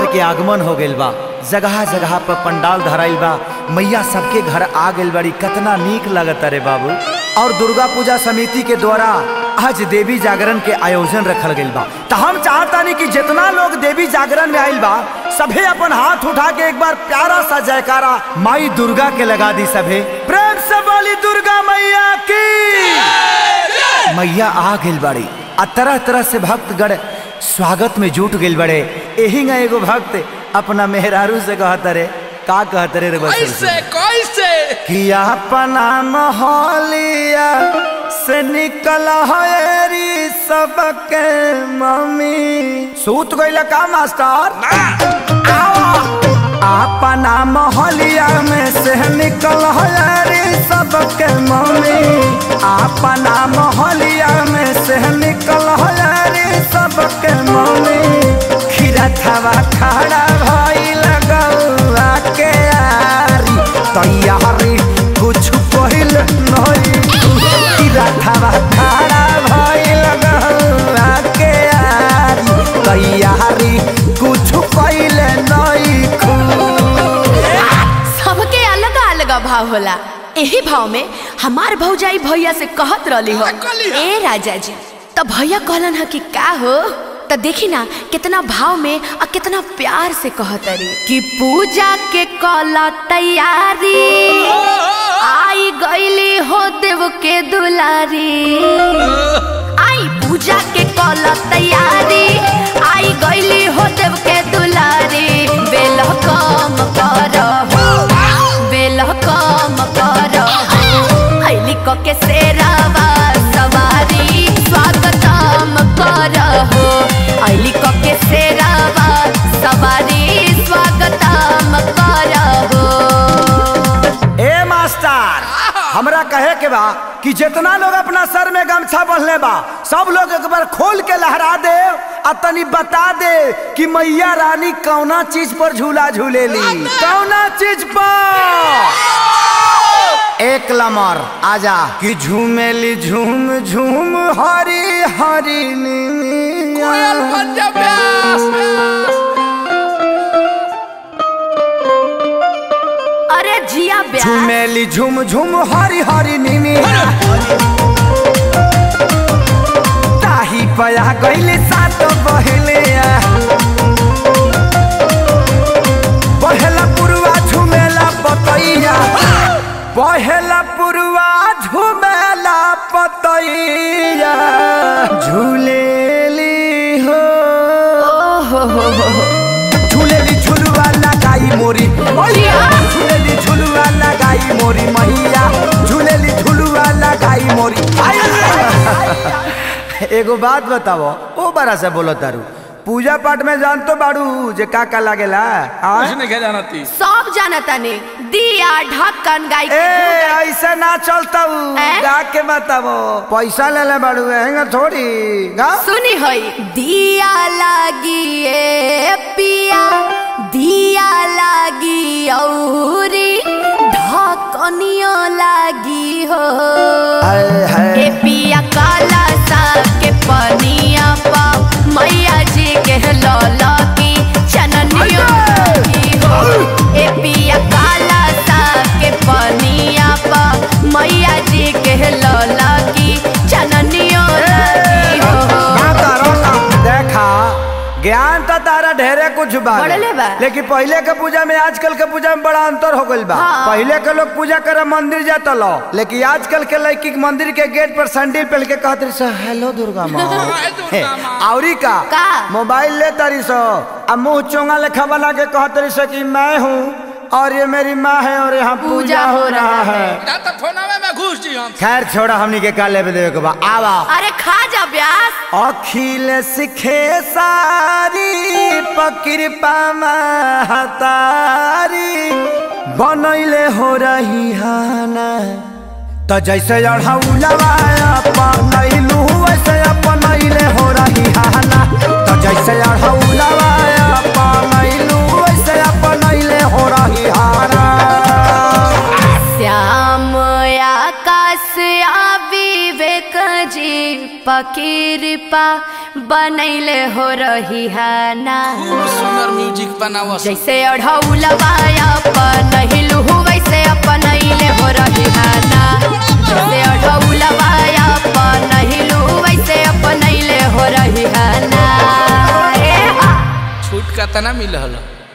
के आगमन हो गइल बा जगह जगह पर पंडाल धराइल बा मैया सबके घर आ गइल बड़ी कितना नीक लगता रे बाबू और दुर्गा पूजा समिति के द्वारा आज देवी जागरण के आयोजन रखल गइल बा तो हम चाहतानी कि जितना लोग देवी जागरण में आइल बा सभे अपन हाथ उठा के एक बार प्यारा सा जयकारा माई दुर्गा के लगा दी सभे प्रेम से बोली दुर्गा मैया की मैया आ गइल बड़ी आ तरह तरह से भक्तगण स्वागत में जुट गइल बड़े एही ना एगो भक्त अपना मेहरारू से कहत रे का कहत रे रे बस कैसे कैसे कि अपना मोहलिया से निकल हरी सबके मम्मी सूत गइल का मास्टर अपना मोहलिया में से निकल हरी सबके मम्मी अपना मोहलिया में से निकल हरी सबके मम्मी खीरा थवा खड़ा भई लगौआ के आरी तैयारी कुछ पहिल नहीं खीरा थवा खड़ा भई लगौआ के आरी तैयारी कुछ पहिल नहीं खू सबके अलग अलग भाव होला एही भाव में हमार भौजाई भैया से कहत रहली हो कहली हो? ए राजा जी तो भैया कहलन ह कि का हो तो देखी ना कितना भाव में और कितना प्यार से कहत रे कि पूजा के कला तैयारी आई गईली हो देव के दुलारी आई पूजा के कला तैयारी आई गईली हो देव के दुलारी बेल कम कर बेल कम कर ऐली क के सेरावा सवारी स्वागतम कर हो ऐली क के सेरावा सवारी स्वागतम कर हो ए मास्टर हमरा कहे के बा कि जितना लोग अपना सर में गमछा बंधले बा सब लोग एक बार खोल के लहरा दे आ तनी बता दे कि मैया रानी कौना चीज पर झूला झूलेली कौना चीज पर एक लमर आजा कि झूमेली झूम झूम हरी हरी कोयल नीनिया। पंजाब व्यास अरे जिया ब्याह झूमेली झूम झूम हरी हरी नीनी ताही पया गईले सात बहले पहला पुरवा झुमेला पतैया पहला पुरवा झुमेला पतैया झूलेली हो ओहो हो हो हो झूलेली झुलवा लगाई मोरी मैया झूलेली झुलवा लगाई मोरी मैया झूलेली झुलवा लगाई मोरी एगो बात बताओ ओ बड़ा से बोलो तारू पूजा पाठ में जान तो बाड़ू जे का का लागेला हाँ? कुछ नहीं कह जाना थी सब जानता ने दिया ढक्कन गाय ए के दूध ऐसे ना चलता हैं? गा के बताओ पैसा ले ले बाड़ू हैंगा थोड़ी गा सुनी होई दिया लागी ए पिया दिया लागी औरी ढकनियो लागी हो हाय हाय ए पिया काला सा के पनिया पा मैया जी के लौला की चननियो लागी हो ए पिया काला सा के पनिया पा मैया जी के लौला की चननियो लागी हो रोका, रोका। देखा ज्ञान तो तारा ढेरे कुछ बा बढ़ले बा। लेकिन पहले के पूजा में आजकल के पूजा में बड़ा अंतर हो गइल बा हाँ। पहले के लोग पूजा करे मंदिर जाता लो लेकिन आजकल के लड़की के मंदिर के गेट पर सैंडल पहन के कहत रही सो हेलो दुर्गा माँ हाय दुर्गा माँ। औरी का का? मोबाइल ले तारी सो आ मुंह चोंगा लेखा बना के कहत रही सो कि मैं हूँ और ये मेरी माँ है और यहाँ पूजा हो रहा है ना तो फोनवे में घुस जी हम खैर छोड़ा हमनी के का लेवे देवे के बा आवा अरे खा जा ब्यास अखिल सिखे सारी पकृपा महतारी बनैले हो रही हाना त जैसे अढ़ौलवा अपनैलू वैसे अपनैले हो रही हाना त जैसे अढ़ौलवा अपनैलू वैसे अपनैले हो रही हाना श्याम आकाश आ विवेक जी पकीरपा बनैले हो रही है ना खूब सुंदर म्यूजिक बनावा जैसे अढ़ौलवा अपन हिलू वैसे अपन अइले हो रही है ना जैसे अढ़ौलवा अपन हिलू वैसे अपन अइले हो रही है ना ए हा। छूट का तना मिल हल